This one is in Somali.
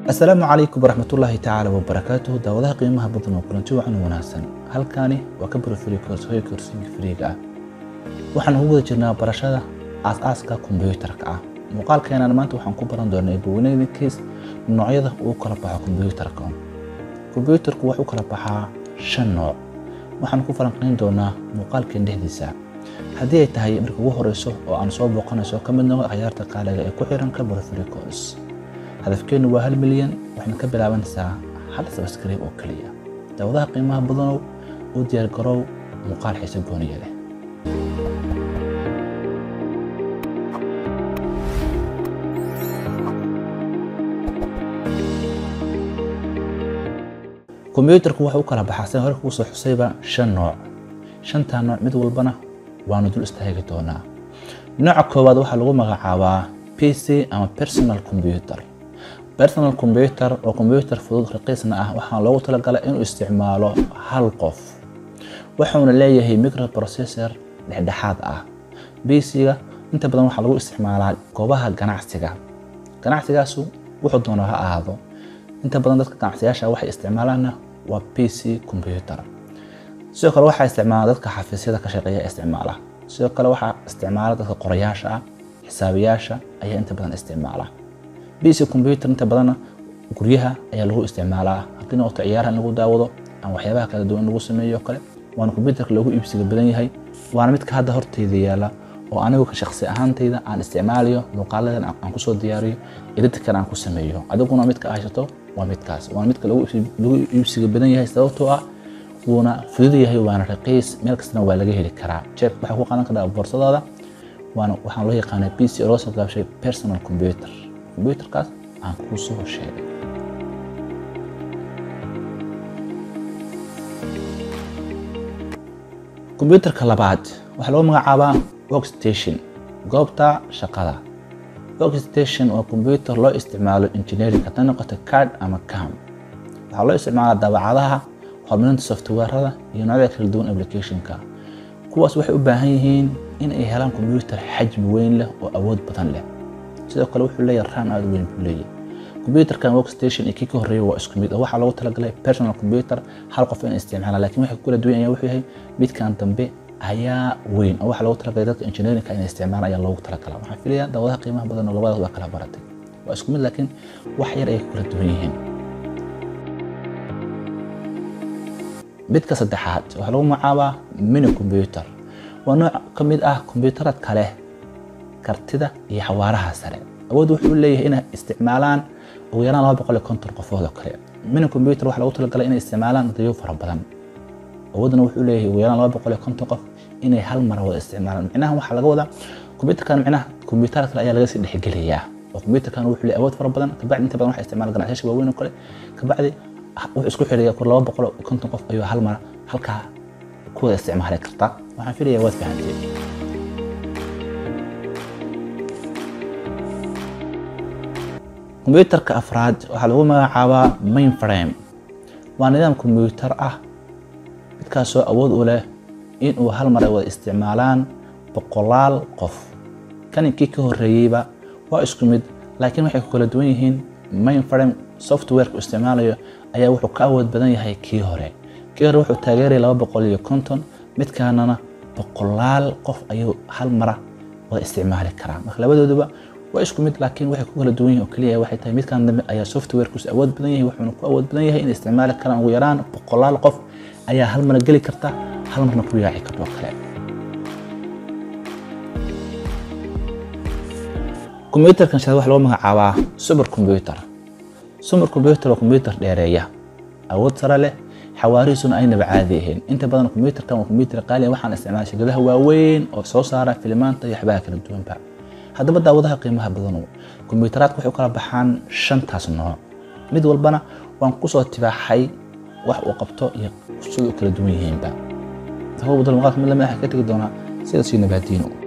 asalaamu calaykum waraxmatullaahi tacaala wabarakaatuhu daawadaha qiimaha badan oo kulanti wacan wanaagsan halkaani waa ka barofuri koorsoy koorsiga fariiga ah waxaan ugu wada jirnaa barashada aas-aaska kombiyuutarka ah muuqaalkeenan maanta waxaan ku baran doonaa eebaweyneydinkiis noocyada uu kala baxo kombiyuutarka kombiyuutarku wuxuu kala baxaa shan nooc waxaan ku falanqayn doonaa muuqaalkeen dhexdiisa haddii ay tahay marka ugu horeyso oo aan soo booqanayso ka mid noqo akhyaarta qaaliga ee ku xiran ka barofuri koors hadafkeennu waa hal milyan waxayna ka bilaabanaysaa hal sabskriib oo keliya daawadaha qiimaha badanow u diyaar garow muuqaal xiise gooniya leh kombiyuutarku wuxuu u kala baxaa sida hore kugu soo xusayba shan nooc shantaa nooc mid walbana waanu dul istaagi doonaa nooca koowaad waxaa lagu magacaabaa p c ama personal computer personal computer oo combyuutar fudud raqiisna ah waxaa loogu talagalay inuu isticmaalo hal qof wuxuuna leeyahay microprocessor dhexdhexaad ah bc-ga inta badan waxaa lagu isticmaalaa goobaha ganacsiga ganacsigaasu wuxuu doona ha ahaado inta badan dadka ganacsiyaasha waxay isticmaalaanna waa p c combyuter sidoo kale waxaa isticmaala dadka xafiisyada ka shaqeeya isticmaala sidoo kale waxaa isticmaala dadka qorayaasha ah xisaabiyaasha ayaa inta badan isticmaala bc combyuter inta badanna guryaha ayaa lagu isticmaalaa haddii noqoto ciyaaraha in lagu daawado ama waxyaabaha kala duwan in lagu sameeyo kale waana combyuterka loogu iibsiga badan yahay waana midka hadda horteyda yaala oo anigu ka shaqsi ahaantayda aan isticmaalayo muuqaaladan aan kusoo diyaariyo editkana aan ku sameeyo adiguna midka haysato waa midkaas waana midka lagu iibsiga badan yahay sababtoo ah wuuna fudud yahay waana raqiis meel kastana waa laga heli karaa jeeb waxaa ku qaadan karaa boorsadaada waana waxaan loo yaqaanaa pc oo loo soo gaabshay personal computer combyuterkaas aan kuu soo sheegay combyuterka labaad waxaa lagu magacaabaa workstation goobta shaqada workstation waa combyuter loo isticmaalo engineering haddii noqoto card ama cam waxaa loo isticmaalaa daabacadaha horumarinta softwarada iyo noocyada kala duwan applicationka kuwaas waxay u baahan yihiin in ay helaan combyuter xajmi weyn leh oo awood badan leh sidoo kale wuxuu leeyahay ram aada weyn buu leeyahay combyuterkan workstation iyo kii ka horreeya waa isku mid oo waxaa loogu talagalay personal computer hal qof in isticmaala laakiin waxa kula duwan ayaa wuxuu yahay midkan dambe ayaa weyn oo waxaa loogu talagalay dadka engineeringka inay isticmaalaan ayaa loogu talagalaa waxaan filayaa daawadaha qiimaha badan oo labadaas waa kala baratay waa isku mid laakiin wax yar ayay kula duwan yihiin midka saddexaad waxaa lagu magacaabaa mini combyuter waa nooc ka mid ah kombiyuutarad kale kartida iyo xawaaraha sare awood wuxuu leeyahay inay isticmaalaan ugu yaraan laba boqol iyo konton qofood oo kale mini combyuter waxaa lagu talagalay inay isticmaalaan dayo fara badan awoodna wuxuu leeyahay ugu yaraan laba boqol iyo konton qof inay hal mar wada isticmaalaan micnaha waxaa laga wadaa combyuterkan micnaha combyuutar kale ayaa laga sii dhexgelayaa oo combyuterkan wuxuu leeyahay awood fara badan kabacdi inta badan waxaa isticmaala ganacsiyasha waaweyn oo kale kabacdi wuxuu isku xidhaya kur laba boqol iyo konton qof ayuu hal mar halkaa ku wada isticmaali kartaa waxaan filayaa waad fahanteen kombiyuutarka afraad waxaa lagu magacaabaa mainframe waa nidaam kombiyuutar ah midkaasoo awood u leh inuu hal mar ay wada isticmaalaan boqolaal qof kaninkii ka horreeyeyba waa isku mid laakiin waxay ku kala duwan yihiin mainframe softwareka uu isticmaalayo ayaa wuxuu ka awood badan yahay kii hore kii hore wuxuu taageeraya laba boqol iyo konton midkaanana boqolaal qof ayuu hal mara wada isticmaali karaa marka labadooduba waa isku mid laakiin waxay ku kala duwan yihin oo keliya waxay tahay midkan dambe ayaa softwarekiisu awood badan yahay wuxuuna ku awood badan yahay inay isticmaali karaan ugu yaraan boqolaal qof ayaa hal mar geli karta hal marna ku yaaci karta oo kale kombiyuutarkan shanaad waxaa lagu magacaabaa super combyuter super combyuter waa combyuter dheereeya awood sare leh xawaarihiisuna aynaba caadi ahayn inta badan kombiyuutarkan waa kombiyuutar qaali waxaan isticmaala shirkadaha waaweyn oo soo saara filimaanta iyo waxbaha kala duwanba haddaba daawadaha qiimaha badanu kombiyuutaraadka waxay u kala baxaan shantaas nooc mid walbana waan kusoo tibaaxay wax uu qabto iyo sida u kala duwan yihiinba hawo badal muuqaalka mid lamid ah ka tegi doonaa sidaas iyo nabaadiino